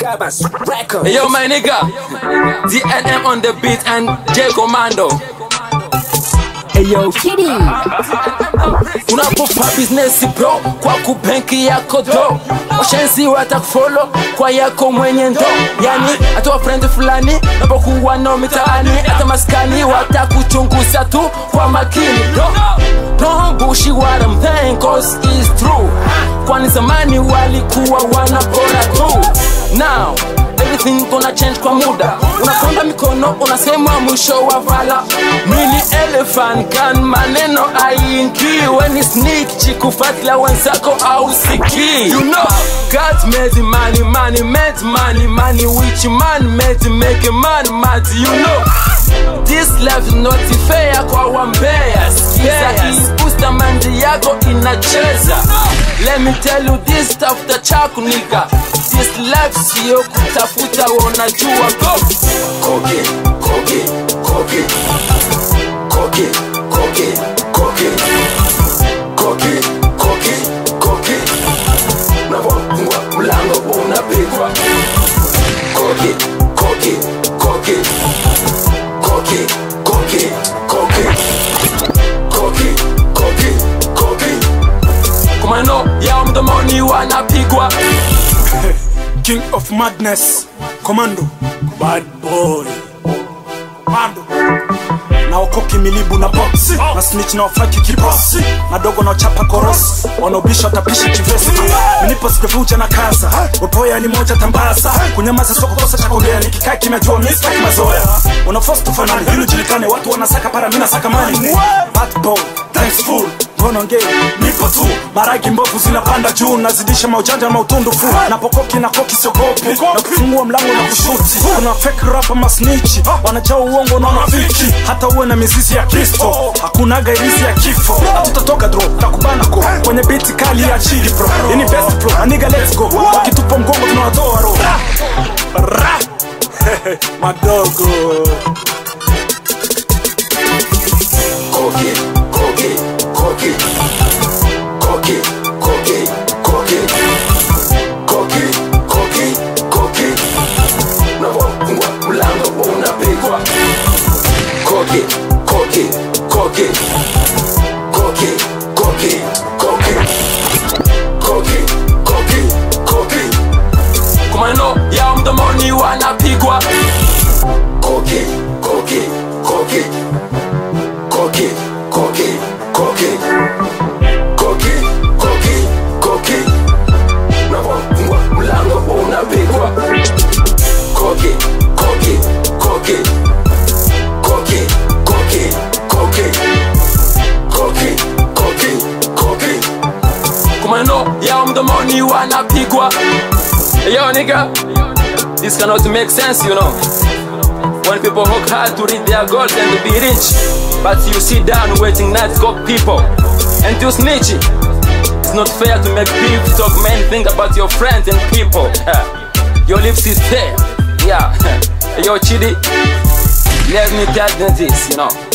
Gabas Records. Hey, yo, my nigga. DNM on the beat and J Commando. Eyo Kidi. Unapopa business bro, kwa kubenki yako do washenzi watakufollow kwa yako mwenye ndo yani hata wafrendi fulani napokuwa no mitaani hata maskani watakuchunguza tu kwa makini do Don't bushi what I'm saying cause it's true kwani zamani walikuwa wanapora tu now everything gonna change kwa muda unakonda mikono unasema mwisho wa vala mini elephant kan maneno aingi weni sneak chikufatila wenzako au siki you know God made money money made money money which man made make money mad you know this life is not fair kwa wambea sikiza hii booster mandi yako inacheza let me tell you this tafuta chako nigga this life siyo kutafuta wanajua go Koke, koke, koke. Koke, koke, koke. Koke, koke, koke. Unapofungua mlango unapigwa. Koke, koke, koke. Koke, koke, koke. Koke, koke, koke. kumano yao mdomoni wanapigwa King of Madness, Commando, Bad Boy, Commando. Na okoki milibu na box na snitch na wafaki kibosi madogo na uchapa korosi wanaobisha watapisha chivesi minipo sijavuja na kaza upoya ni moja tambaza kunyamaza soko kosa cha kuongea nikikaa kimejua mista kimazoea unaforce tufanani ili ujulikane watu wanasaka para mimi nasaka mali Bad Boy, thanks full ngono ngei nipo tu maragi mbovu zinapanda juu nazidisha maujanja mautundufu napokoki na koki siogopi na kufungua mlango na kushuti kuna fake rapa masnichi wanajaa uongo na wanafiki hata uwe na mizizi ya kristo hakunaga irizi ya kifo hatutatoka dro takubana ko kwenye biti kali ya chili bro ini best bro aniga let's go wakitupa mgongo tunawatoa ro Ra. madogo Koke, koke, koke. Koke, koke, koke. Koke, koke, koke. Unapofungua mlango unapigwa. Koke, koke, koke. Koke, koke, koke. Koke, koke, koke. kumano yao mdomoni wanapigwa Koke, koke, koke. Koke, koke, koke. Koke, koke, koke. Unapofungua mlango unapigwa. Koke, koke, koke. Koke, koke, koke. Koke, koke, koke. kumano yao mdomoni wanapigwa yo nigga this cannot make sense you know when people work hard to reach their goals and to be rich but you sit down waiting nights got people and you snitch it's not fair to make beef talk many things about your friends and people your lips is fair yeah yo chidi let me tell them this you know